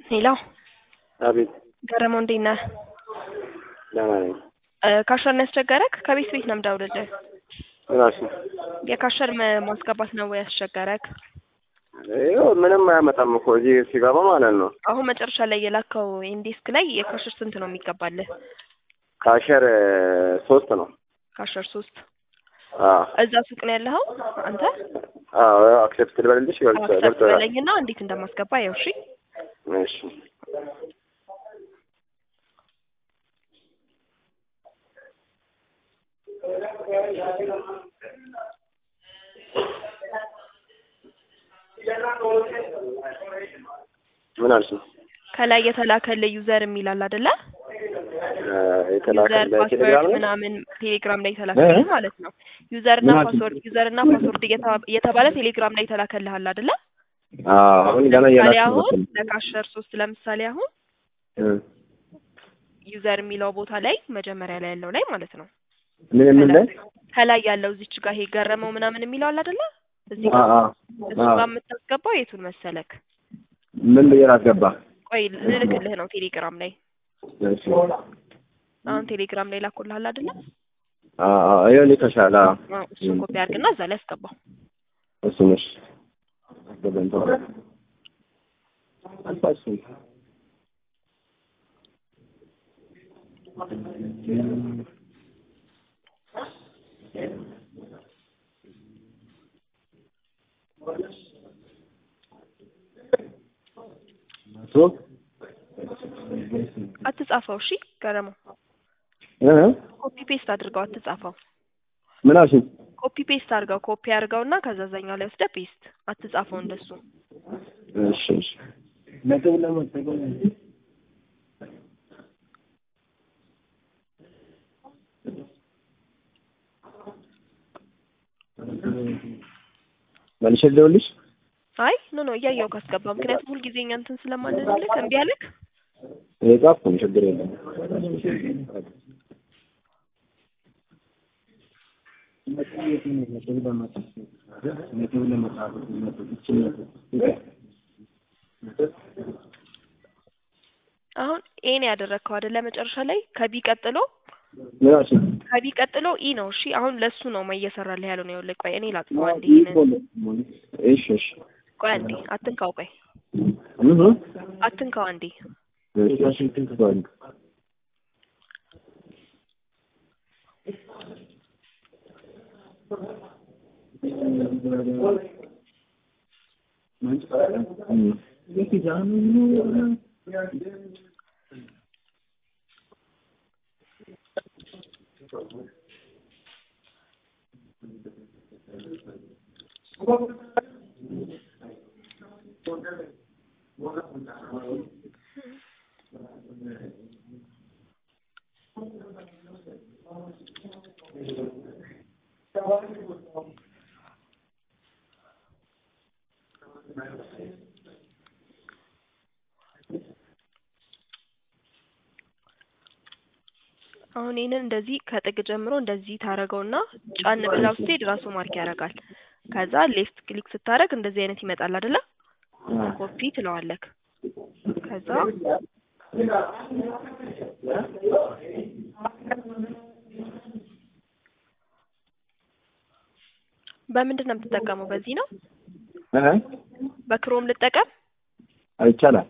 ሄሎ አቤት ገረመው እንዴት ነህ? ደህና ነኝ። ካሸር ነው ያስቸገረክ? ከቤት ቤት ነው የምደውልልህ። እራሱ የካሸር መ- ማስገባት ነው ወይ ያስቸገረክ? ይኸው ምንም አያመጣም እኮ እዚህ ሲገባ ማለት ነው። አሁን መጨረሻ ላይ የላከው ኢንዴስክ ላይ የካሸር ስንት ነው የሚገባልህ? ካሸር ሶስት ነው። ካሸር ሶስት አዎ እዛ ሱቅ ነው ያለኸው አንተ? አዎ አክሴፕት ልበልልሽ ገብቶ አክሰፕት ገብቶናል። በለኝና እንዴት እንደማስገባ ያው እሺ። እሺ ምን አልሽኝ? ከላይ የተላከልህ ዩዘር የሚላል አይደለ? የተላከ ዩዘር በቴሌግራም ፓስወርድ ላይ ምናምን ቴሌግራም ላይ የተላከልህ ማለት ነው። ዩዘር እና ምን አልሽኝ? ፓስወርድ ዩዘር እና ፓስወርድ እየተባ- እየተባለ ቴሌግራም ላይ የተላከልሃል አይደለ? አዎ አሁን ገና ለምሳሌ እየላክሽ አሁን ነው። ለካሸር ሶስት ለምሳሌ አሁን ዩዘር የሚለው ቦታ ላይ መጀመሪያ ላይ ያለው ላይ ማለት ነው ምን ምን ላይ ከላይ ያለው እዚች ጋር ይሄ ገረመው ምናምን የሚለው አለ አይደለ? እዚህ አ ጋር አ እሱ አ ጋር የምታስገባው የቱን መሰለክ? ምን ብዬ ላስገባ? ቆይ ልልክልህ ነው ቴሌግራም ላይ እሺ አሁን ቴሌግራም ላይ ላኩልሃል አይደለ? አ አ ይኸው ልከሻል። አዎ አዎ እሱን ኮፒ አድርግና እዛ ላይ አስገባው። እሱ ነሽ አስገባኝ ተው አልፋሽም ሶ አትጻፈው እሺ ገረመው እ ኮፒ ፔስት አድርገው አትጻፈው። ምን አልሽኝ? ኮፒ ፔስት አድርገው ኮፒ አድርገውና ከዛ እዛኛው ላይ ወስደህ ፔስት አትጻፈው እንደሱ። እሺ እሺ ነጥብ ለመጠቀም መልሼ ልደውልልሽ? አይ ኖ ኖ እያየው ካስገባ ምክንያቱም ሁልጊዜ እኛ እንትን ስለማንልልክ እምቢ አለክ። የጻፍኩ ነው ችግር የለም። አሁን ኤን ያደረግከው አይደለ? መጨረሻ ላይ ከቢ ቀጥሎ ምን አልሽኝ? ከቢ ቀጥሎ ኢ ነው። እሺ አሁን ለሱ ነው እየሰራልህ ያለው ነው። ይኸውልህ ቆይ እኔ ላጥፋው አንዴ ይሄንን። እሺ እሺ ቆይ አንዴ አትንካው። ቆይ እህ አትንካው አንዴ። እሺ እሺ አሁን ይህንን እንደዚህ ከጥግ ጀምሮ እንደዚህ ታረገውና ጫን ብላው ስትሄድ ራሱ ማርክ ያደርጋል። ከዛ ሌፍት ክሊክ ስታደርግ እንደዚህ አይነት ይመጣል አይደለ? ኮፒ ትለዋለክ። ከዛ በምንድን ነው የምትጠቀመው? በዚህ ነው እህ በክሮም ልጠቀም። ይቻላል።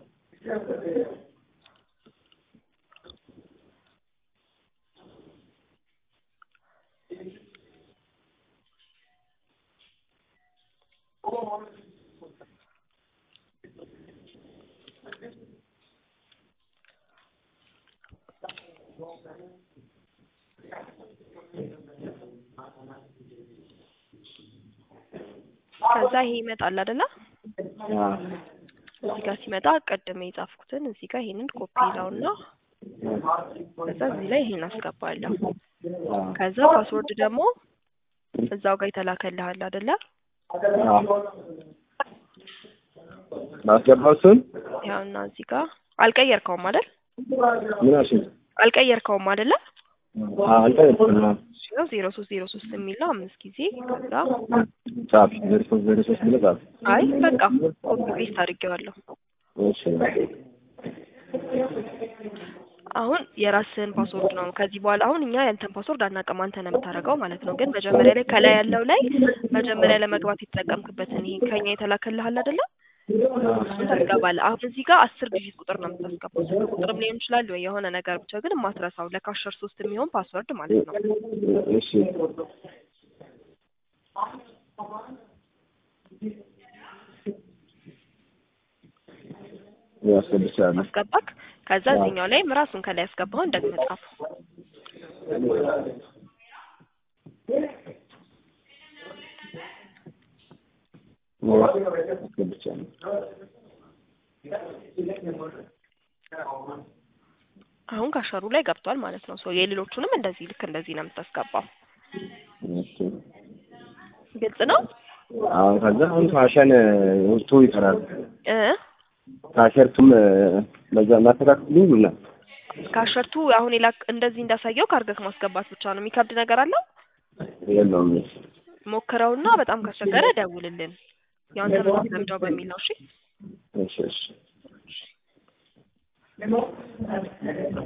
ከዛ ይሄ ይመጣል አይደለ? አዎ እዚህ ጋር ሲመጣ ቀድሜ የጻፍኩትን እዚህ ጋር ይሄንን ኮፒ ይለውና ከዛ እዚህ ላይ ይሄን አስገባለሁ። ከዛ ፓስወርድ ደግሞ እዛው ጋር የተላከልሃል አይደለ? አዎ ማስገባው እሱን ያውና እዚህ ጋር አልቀየርከውም አይደል? ምን አልሽኝ? አልቀየርከውም አይደለ? አዎ አልቀየርኩም። አዎ ያው ዜሮ ሶስት ዜሮ ሶስት የሚል ነው አምስት ጊዜ ከዛ ጻፍ ዜሮ ሶስት ዜሮ ሶስት ብለህ ጻፍ። አይ በቃ ኮፒ ፔስት አድርጌዋለሁ። እሺ አሁን የራስህን ፓስወርድ ነው ከዚህ በኋላ አሁን እኛ ያንተን ፓስወርድ አናውቅም አንተ ነው የምታደርገው ማለት ነው ግን መጀመሪያ ላይ ከላይ ያለው ላይ መጀመሪያ ለመግባት የተጠቀምክበትን ይሄ ከኛ የተላከልህ አለ አይደለ እሱን ታስገባለህ አሁን እዚህ ጋር አስር ዲጂት ቁጥር ነው የምታስገባው ስልክ ቁጥርም ሊሆን ይችላል ወይ የሆነ ነገር ብቻ ግን የማትረሳው ለካሸር ሶስት የሚሆን ፓስወርድ ማለት ነው እሺ ያስገብቻለሁ አስገባክ ከዛ እዚህኛው ላይም ራሱን ከላይ ያስገባውን ደግመህ ጻፈው አስገብቻለሁ አሁን ካሸሩ ላይ ገብቷል ማለት ነው ሶ የሌሎቹንም እንደዚህ ልክ እንደዚህ ነው የምታስገባው እሺ ግልጽ ነው አሁን ከዛ አሁን ፋሽን ውስጡ ይቀራል እ ካሸርቱም በዛ እናስተካክልኝ ብላ ካሸርቱ አሁን የላክ እንደዚህ እንዳሳየው ካርገክ ማስገባት ብቻ ነው የሚከብድ ነገር አለው የለውም ሞክረውና በጣም ካስቸገረ ደውልልን ያው አንተ ነው የምትለምደው በሚል ነው እሺ እሺ እሺ